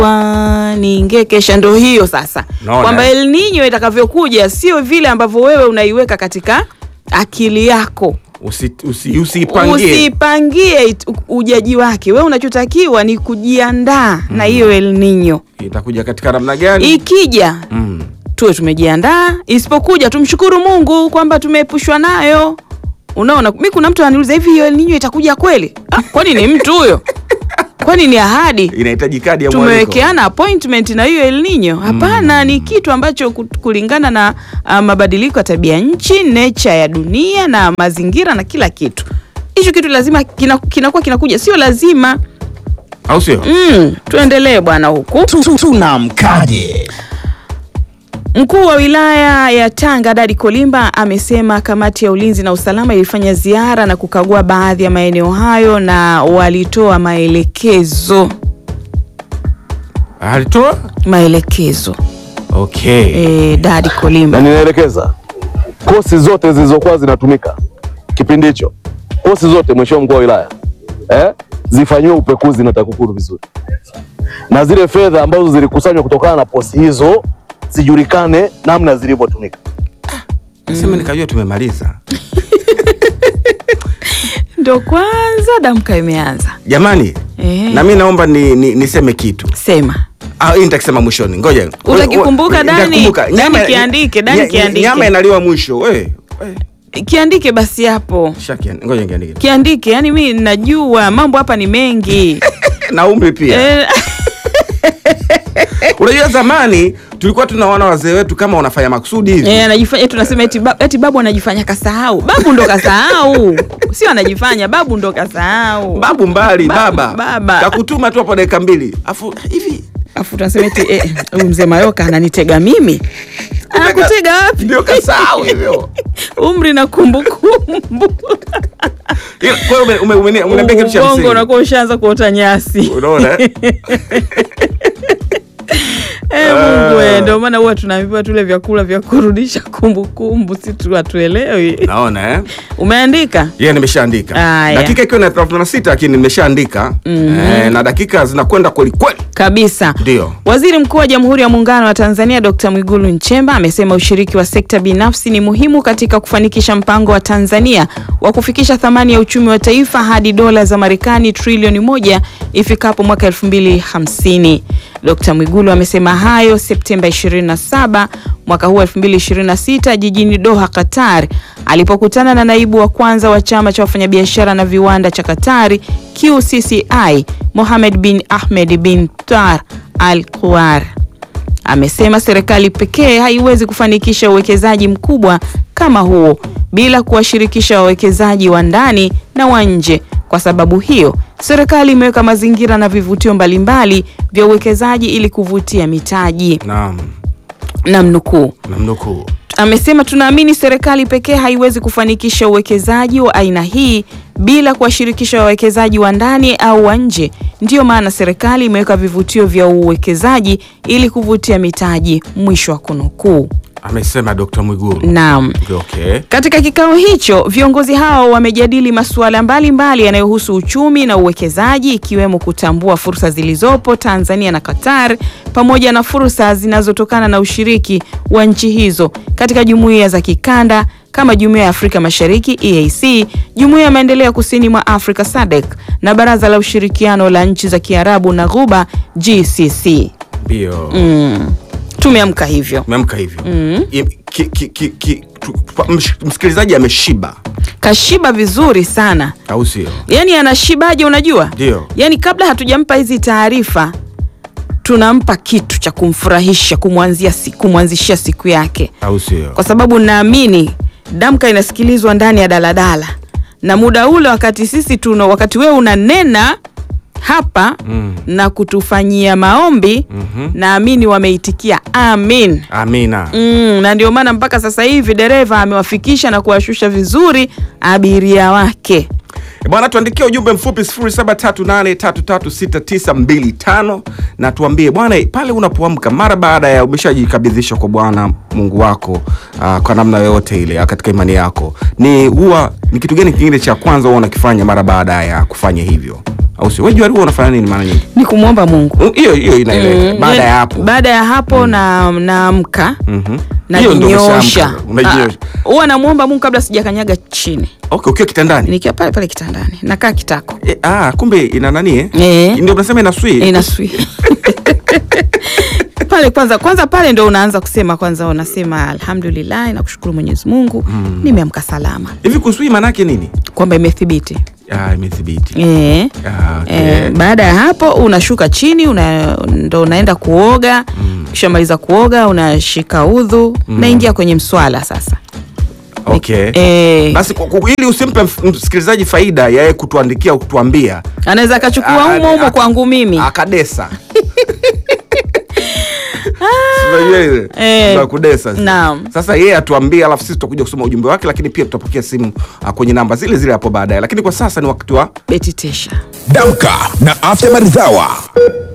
Wa- niingekesha ndo hiyo sasa Naona. kwamba El Nino itakavyokuja sio vile ambavyo wewe unaiweka katika akili yako Usi, usi, usiipangie usipangie it- u- ujaji wake wewe unachotakiwa ni kujiandaa na hiyo El Nino itakuja katika namna gani? ikija Mm. tuwe tumejiandaa isipokuja tumshukuru mungu kwamba tumeepushwa nayo unaona mi kuna mtu ananiuliza hivi hiyo El Nino itakuja kweli ah, kwani ni mtu huyo kwani ni ahadi Inahitaji kadi ya mwaliko. tumewekeana appointment na hiyo El Nino hapana ni kitu ambacho ku- kulingana na uh, mabadiliko ya tabia nchi nature ya dunia na mazingira na kila kitu hicho kitu lazima kina- kinakuwa kinakuja sio lazima au sio? mm, tuendelee bwana huku Tu- tu- Tunamkaje? Mkuu wa wilaya ya Tanga Dadi Kolimba amesema kamati ya ulinzi na usalama ilifanya ziara na kukagua baadhi ya maeneo hayo na walitoa maelekezo Alitoa? maelekezo. Okay. E, Dadi Kolimba na ninaelekeza kosi zote zilizokuwa zinatumika kipindi hicho, kosi zote, mheshimiwa mkuu wa wilaya eh, zifanyiwe upekuzi na TAKUKURU vizuri, na zile fedha ambazo zilikusanywa kutokana na posi hizo zijulikane namna zilivyotumika. Sema nikajua tumemaliza. ndo kwanza damka imeanza. Jamani, Eh. na mimi naomba ni, ni, niseme kitu. Sema Ah, hii nitakisema mwishoni. Ngoja. Utakikumbuka, Ngoja- Dani? nitakumbuka. Dani Nyama- kiandike, Dani nya- kiandike. Nyama inaliwa mwisho. We. kiandike basi hapo, Shaki. Ngoja niandike. kiandike. Yani mi najua mambo hapa ni mengi Na umri pia. Eh, Unajua zamani tulikuwa tunaona wazee wetu kama wanafanya makusudi hivi. Eh, anajifanya tunasema eti, ba, eti babu anajifanya kasahau. Babu ndo kasahau, sio anajifanya, babu ndo kasahau. Babu mbali Babu, baba. baba. Kakutuma tu hapo dakika mbili. Afu hivi Afu tunasema eti eh, huyu mzee Mayoka ananitega mimi. Anakutega wapi? ndio kasahau hivyo. Umri na kumbukumbu. Ila, Kwa hiyo ume- ume- ume- umeniambia kitu cha Ubongo msingi. unakuwa ushaanza kuota nyasi. Unaona? eh? Eh, Mungu we, ndio maana huwa tunaambiwa tule vyakula vya kurudisha kumbukumbu, si tu hatuelewi. Naona eh? Umeandika? Yeye nimeshaandika. Aya. Dakika ikiwa na 36 lakini nimeshaandika. Eh, na dakika zinakwenda kweli kweli. Kabisa. Ndio. Waziri Mkuu wa Jamhuri ya Muungano wa Tanzania Dr. Mwigulu Nchemba amesema ushiriki wa sekta binafsi ni muhimu katika kufanikisha mpango wa Tanzania wa kufikisha thamani ya uchumi wa taifa hadi dola za Marekani trilioni moja ifikapo mwaka 2050. Dr. Mwigulu amesema hayo Septemba 27 mwaka huu 2026 jijini Doha, Qatar alipokutana na naibu wa kwanza wa chama cha wafanyabiashara na viwanda cha Qatari QCCI Mohamed bin Ahmed bin Tar Al Kuar. Amesema serikali pekee haiwezi kufanikisha uwekezaji mkubwa kama huo bila kuwashirikisha wawekezaji wa ndani na wa nje. Kwa sababu hiyo, serikali imeweka mazingira na vivutio mbalimbali vya uwekezaji ili kuvutia mitaji. Naam. Namnukuu. Namnukuu. Amesema tunaamini serikali pekee haiwezi kufanikisha uwekezaji wa aina hii bila kuwashirikisha wawekezaji wa ndani au wa nje. Ndiyo maana serikali imeweka vivutio vya uwekezaji ili kuvutia mitaji. Mwisho wa kunukuu. Amesema Dr. Mwigulu. Naam. Okay. Katika kikao hicho viongozi hao wamejadili masuala mbalimbali yanayohusu uchumi na uwekezaji ikiwemo kutambua fursa zilizopo Tanzania na Qatar pamoja na fursa zinazotokana na ushiriki wa nchi hizo katika jumuiya za kikanda kama Jumuiya ya Afrika Mashariki EAC, Jumuiya ya Maendeleo ya Kusini mwa Afrika SADC na Baraza la Ushirikiano la Nchi za Kiarabu na Ghuba GCC. Ndio. Mm. Tumeamka hivyo. Umeamka hivyo. I- ki- ki- ki- ki- tu- pa- msh- Msikilizaji ameshiba Kashiba vizuri sana. au sio? Yaani anashibaje unajua? Ndio. Yaani kabla hatujampa hizi taarifa tunampa kitu cha kumfurahisha, kumwanzia si, kumwanzishia siku yake, Au sio? kwa sababu naamini Damka inasikilizwa ndani ya daladala na muda ule, wakati sisi tuna wakati wewe unanena hapa Mm. na kutufanyia maombi Mhm. naamini wameitikia amin. Amina. Mm, na ndio maana mpaka sasa hivi dereva amewafikisha na kuwashusha vizuri abiria wake. E Bwana, tuandikia ujumbe mfupi 0738336925 na tuambie bwana, pale unapoamka mara baada ya umeshajikabidhisha kwa Bwana Mungu wako aa, kwa namna yoyote ile aa, katika imani yako, ni huwa ni kitu gani kingine cha kwanza huwa unakifanya mara baada ya kufanya hivyo au sio wewe Johari huwa unafanya nini mara nyingi ni kumwomba Mungu. Mm, hiyo hiyo inaeleweka Mm, baada yani, ya hapo baada ya hapo na naamka Mhm. Hiyo ndio najinyosha, umeshaamka, unajinyosha. Ah, huwa namwomba Mungu kabla sijakanyaga chini, okay ukiwa kitandani nikiwa pale pale kitandani nakaa kitako e, ah kumbe ina nani eh Eh. ndio unasema ina swi inaswi pale kwanza kwanza pale ndo unaanza kusema kwanza unasema alhamdulillah nakushukuru Mwenyezi Mungu nimeamka salama hivi kuswi maana yake nini kwamba imethibiti ah imethibiti eh ah, okay. Eh, baada ya hapo unashuka chini una, ndo unaenda kuoga ukishamaliza kuoga unashika udhu naingia kwenye mswala sasa okay eh, basi kwa- kwa- ili usimpe mf- msikilizaji faida ya yeye kutuandikia au kutuambia anaweza akachukua Ah, humo humo ah, kwangu mimi akadesa Si unajua ile? Eh, Za kudesa zile. naam. sasa yeye atuambie alafu sisi tutakuja kusoma ujumbe wake lakini pia tutapokea simu ah, kwenye namba zile zile hapo baadaye lakini kwa sasa ni wakati wa Beti Tesha Damka na Afya Maridhawa.